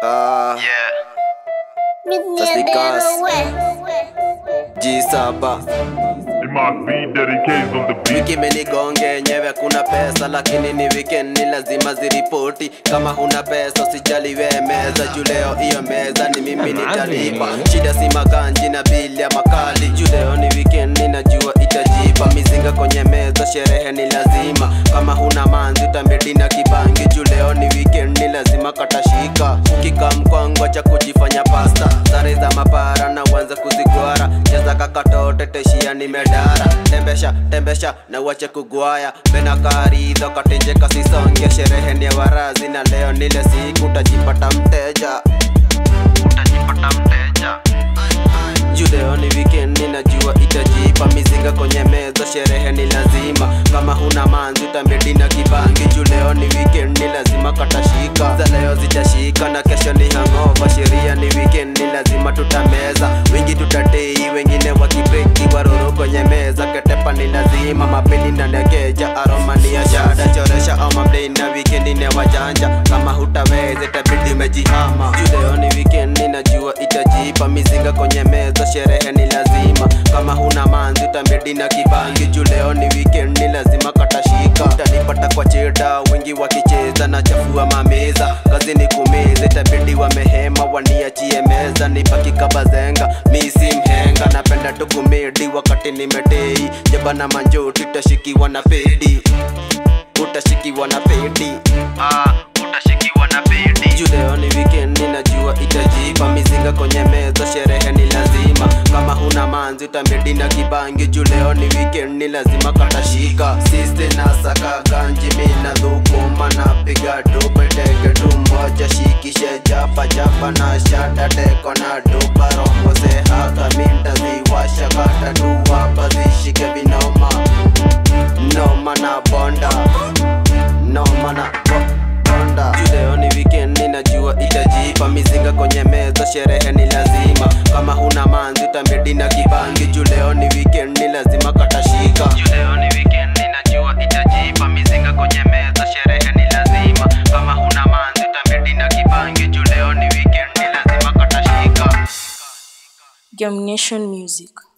Ah, Taslikas. G7 It must be dedicated on the beat. wiki menigonge yenyewe kuna pesa lakini ni weekend ni lazima ziripoti kama huna pesa usijali we meza juu leo hiyo meza ni mimi nitalipa shida si maganji na bili ya makali juu leo ni weekend ninajua itajipa mizinga kwenye meza sherehe ni lazima kama huna manzi utambidi na kibangi juu leo ni weekend ni lazima katashika ukika mkwango cha kujifanya pasta sare za mapara na uanze kuzigwara cheza kakatote teshia ni medara tembesha tembesha na uache kugwaya bena karidho katenjeka sisonge sherehe ni ya warazi na leo nile siku utajipata mteja utajipata mteja juu leo ni weekend ninajua itajipa mizinga kwenye meza sherehe ni lazima kama huna manzi utambidi na kibangi juu leo ni weekend ni lazima katashika za leo zitashika na kesho ni hangova sheria ni weekend ni lazima tutameza wengi tutatei wengine wakibreki waruru kwenye meza ketepa ni lazima mapeni na nekeja aroma ni ya shada choresha ama mdei na weekend ni ya wajanja kama hutaweza itabidi umejihama juu leo ni weekend ninajua itajipa mizinga kwenye meza sherehe ni lazima kama huna manzi utambidi na kibangi juu leo ni weekend ni lazima katashika utanipata kwa cheda wengi wakicheza na chafua mameza kazi ni kumeza itabidi wamehema waniachie meza nibaki kabazenga misi mhenga napenda tukumedi wakati nimetei jeba na manjoti utashikiwa na pedi utashikiwa na pedi ah, utashikiwa na pedi juu leo ni weekend ninajua itajipa mizinga kwenye meza sherehe ni lazima kama huna manzi utambidi na kibangi juu leo ni weekend ni lazima katashika siste na saka ganji mina dhukuma na piga dupe teke tu moja shikishe japa japa na shada teko na dupa rombo se haka minta ziwasha kata tu hapa zishike vinoma noma na bonda noma na bo- bonda juu leo ni weekend ninajua itajipa mizinga kwenye meza sherehe ni lazima kama huna manzi utambidi na kibangi juu leo ni weekend ni lazima katashika juu leo ni weekend ninajua itajipa mizinga kwenye meza sherehe ni lazima kama huna manzi utambidi na kibangi juu leo ni weekend ni lazima katashika Germination Music.